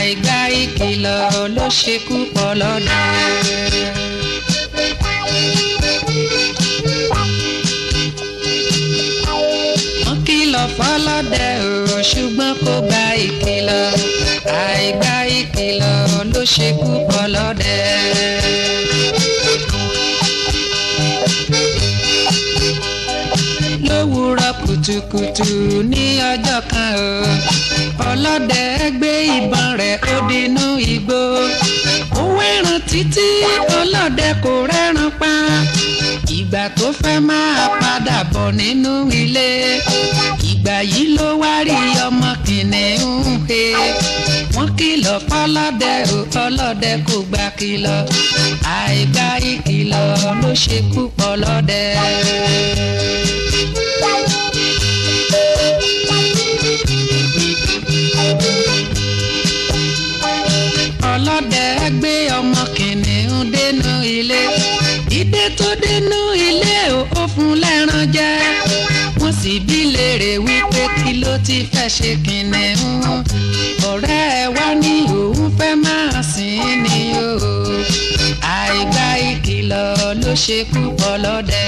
àìgbà ìkìlọ̀ ló ṣekú pọ̀ lọ́dẹ. wọ́n kìlọ̀ fọlọ́dẹ o ṣùgbọ́n kò gba ìkìlọ̀ àìgbà ìkìlọ̀ ló ṣekú pọ̀ lọ́dẹ. lówùúrọ̀ kùtùkùtù ní ọjọ́ kan o ọlọ́dẹ gbé ìbọn rẹ̀ ó dínú igbó ó wẹ́ràn títí ọlọ́dẹ kò rẹ́ràn pa ìgbà tó fẹ́ máa padà bọ̀ nínú ilé ìgbà yìí ló wá rí ọmọ kìnìún he wọ́n kìlọ̀ fọlọ́dẹ o ọlọ́dẹ kò gbà kìlọ̀ àìgbà ìkìlọ̀ ló ṣekú pọ̀ lọ́dẹ. ọlọ́dẹ gbé ọmọ kìnìún dénú ilé ìdè tó dénú ilé ó fún lẹ́ran jẹ wọ́n sì bí léèrè wípé kí ló ti fẹ́ ṣe kìnìún ọ̀rẹ́ ẹ wá ní òun fẹ́ máa sìn ní o àìgbà ìkìlọ̀ ló ṣekú pọ̀ lọ́dẹ.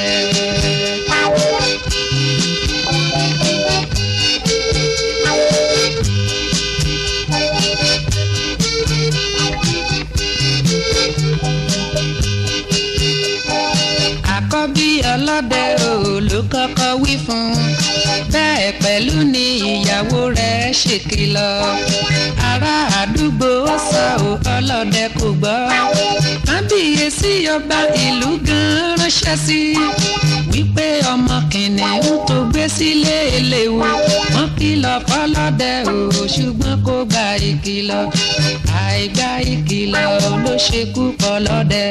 àkọ́bí ọlọ́dẹ o ló kọ́kọ́ wí fún bẹ́ẹ̀ pẹ̀lú ni ìyàwó rẹ̀ ṣèkìlọ̀ ará àdúgbò sọ ò ọlọ́dẹ kò gbọ́ kábíyèsí ọba ìlú gan ránṣẹ́ sí wípé ọmọ kìnìún tó gbé sílé eléwu wọ́n kìlọ̀ fọlọ́dẹ o ṣùgbọ́n kò gba ìkìlọ̀ àìgbà ìkìlọ̀ ló ṣekú pọ̀ lọ́dẹ.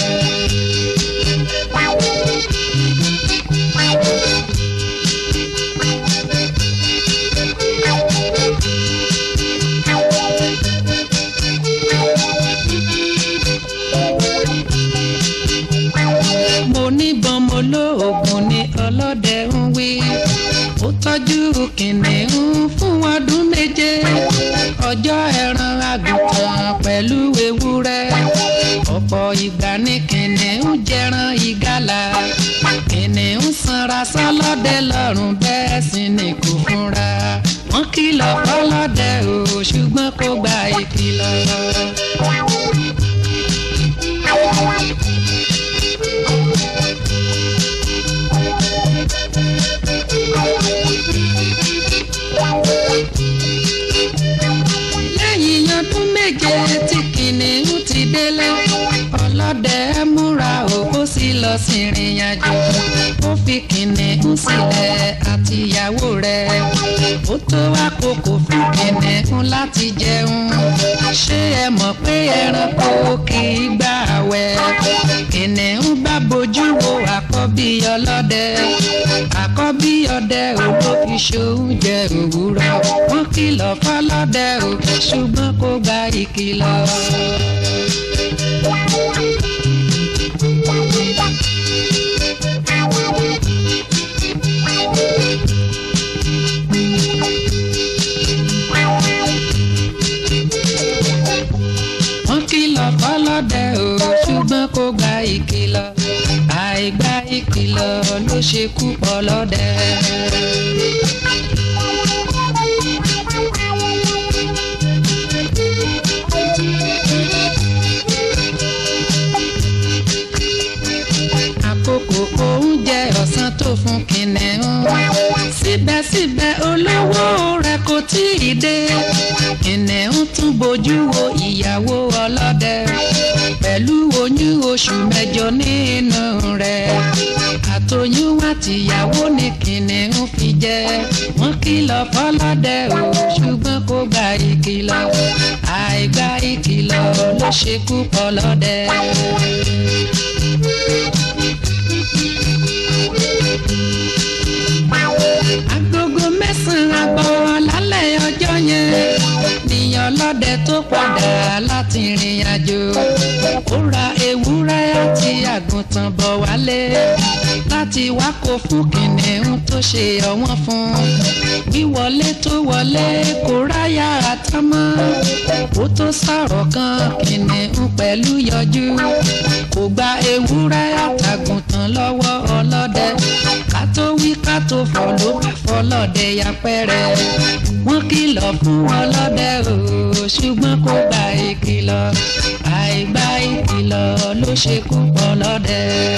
mo níbọn mo lóògùn ni ọlọ́dẹ ń wí ó tọ́jú kìnìún fún ọdún méje ọjọ́ ẹran àgùntàn pẹ̀lú ewúrẹ́ ọ̀pọ̀ ìgbà ní kìnìún jẹran ìgalà kìnìún sanra sọ́lọ́dẹ lọ́rùn bẹ́ẹ̀ sì ni kò fúnra wọ́n kìlọ̀ fọlọ́dẹ o ṣùgbọ́n kò gba ìkìlọ̀. lẹ́yìn ọdún méje tí kìnìún ti délé ọlọ́dẹ múra o ó sì lọ sí ìrìn àjò ó fi kìnìún sílẹ̀ àti ìyàwó rẹ̀ ó tó àkókò fún kìnìún láti jẹun ṣé ẹ mọ̀ pé ẹranko kì í gbà wẹ̀ kìnìún bá bojú wo àkọ́bí ọlọ́dẹ àkọ́bí ọdẹ ò ló fi ṣoúnjẹ òwúrọ̀ wọ́n kìlọ̀ fọlọ́dẹ ò ṣùgbọ́n kò gba ìkìlọ̀. wọ́n kìlọ̀ fọlọ́dẹ ò ṣùgbọ́n kò gba ìkìlọ̀ àìgbà ìkìlọ̀ ló ṣekú pọ̀ lọ́dẹ. àkókò oúnjẹ ọ̀sán tó fún kìnìún síbẹ̀síbẹ̀ olówó rẹ̀ kò tí ì dé kìnìún tún bójú wo ìyàwó ọlọ́dẹ pẹ̀lú oyún oṣù mẹ́jọ nínú rẹ̀ àtọyún àtìyàwó ni kìnìún fi jẹ wọ́n kìlọ̀ fọlọ́dẹ o ṣùgbọ́n kò gba ìkìlọ̀ àìgbà ìkìlọ̀ ló ṣekú pọ̀ lọ́dẹ. agogo mẹ́sàn-án àbọ̀ lálẹ́ ọjọ́ yẹn nìyàn ọlọ́dẹ tó padà láti rìn àjò ó ra ewúrẹ́ àti àgùntàn bọ̀ wálé láti wá kó fún kìnìún tó ṣe ọ̀wọ́n fún wíwọlé tó wọlé kó ráyà àtàmọ́ ó tó sọ̀rọ̀ kan kìnìún pẹ̀lú yọjú kò gba ewúrẹ́ àtàgùntàn lọ́wọ́ ọlọ́dẹ ká tó wí ká tó fọ̀ ló bá fọlọ́dẹ yapẹ́rẹ́ wọ́n kìlọ̀ fún ọlọ́dẹ o ṣùgbọ́n kò gba ìkìlọ̀ àìgbà ìkìlọ̀ ló ṣekú pọ̀ lọ́dẹ.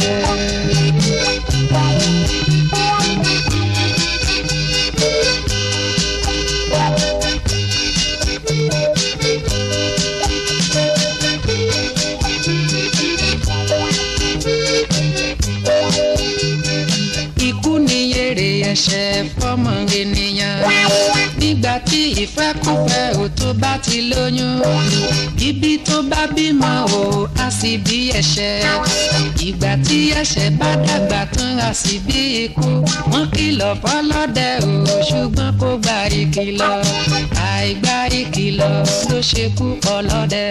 ikú ni èrè ẹ̀ṣẹ̀ fọ́mọ ènìyàn nígbà tí ìfẹ́kùfẹ́ ò tó bá ti lóyún ibi tó bá bímọ ò á sì bí ẹ̀ṣẹ̀ ìgbà tí ẹ̀ṣẹ̀ bá dàgbà tán á sì bí ikú wọ́n kìlọ̀ fọlọ́dẹ ò ṣùgbọ́n kò gba ìkìlọ̀ àìgbà ìkìlọ̀ ló ṣekú ọlọ́dẹ.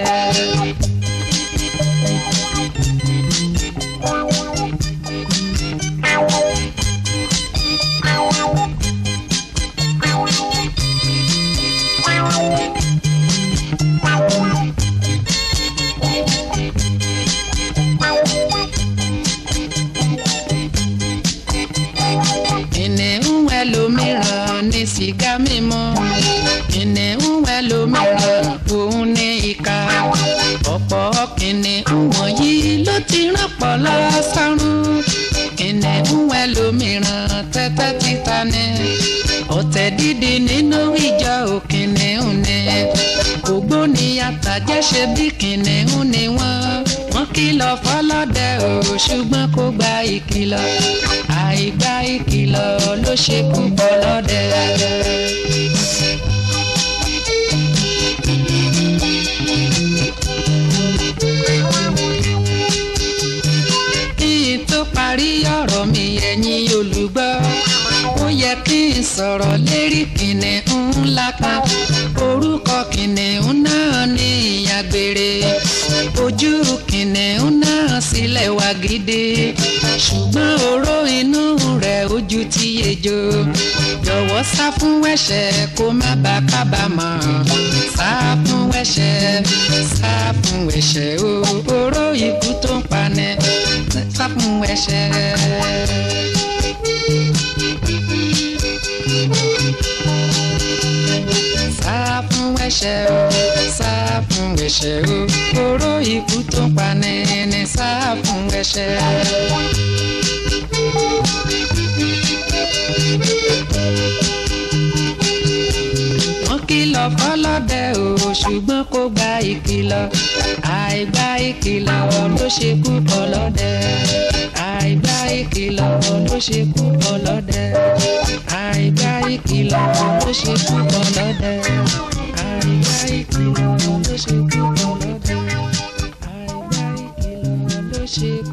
kìnìún ẹlòmíràn ní sìgá mímu kìnìún ẹlòmíràn òun ní ìka ọ̀pọ̀ kìnìún wọ̀nyí ló ti rán pọ̀ lọ́sàrún kìnìún ẹlòmíràn tẹ́tẹ́ títa ni ọ̀tẹ̀ dídì nínú ìjọ òkìnìún ni ògbóni àtàjẹ́ṣe bí kìnìún ni wọ́n wọ́n kìlọ̀ fọlọ́dẹ o ṣùgbọ́n kò gba ìkìlọ̀ àìgbà ìkìlọ̀ ló ṣekú ọlọ́dẹ. kí n tó parí ọ̀rọ̀ mi ẹ̀yin olùgbọ́ ó yẹ kí n sọ̀rọ̀ lérí kìnìún ńlá kan orúkọ kìnìún náà ní ìyàgbére ojú kìnìún náà sílẹ̀ wá gidi ṣùgbọ́n oró inú rẹ̀ ojú ti ejò jọ̀wọ́ sá fún ẹ̀ṣẹ̀ kó má bàa kábàámọ̀ sá fún ẹ̀ṣẹ̀ sá fún ẹ̀ṣẹ̀ o oró ikú tó ń pani sá fún ẹ̀ṣẹ̀. sá fún ẹ̀ṣẹ̀ o sá fún ẹ̀ṣẹ̀ o oró ikú tó ń pani ní sá fún ẹ̀ṣẹ̀. wọ́n kìlọ̀ fọlọ́dẹ o ṣùgbọ́n kò gba ìkìlọ̀ àìgbà ìkìlọ̀ ló ṣekú ọlọ́dẹ àìgbà ìkìlọ̀ ló ṣekú ọlọ́dẹ àìgbà ìkìlọ̀ ló ṣekú ọlọ́dẹ àìgbà ìkìlọ̀ ló ṣekú ọlọ́dẹ àìgbà ìkìlọ̀ ló ṣekú.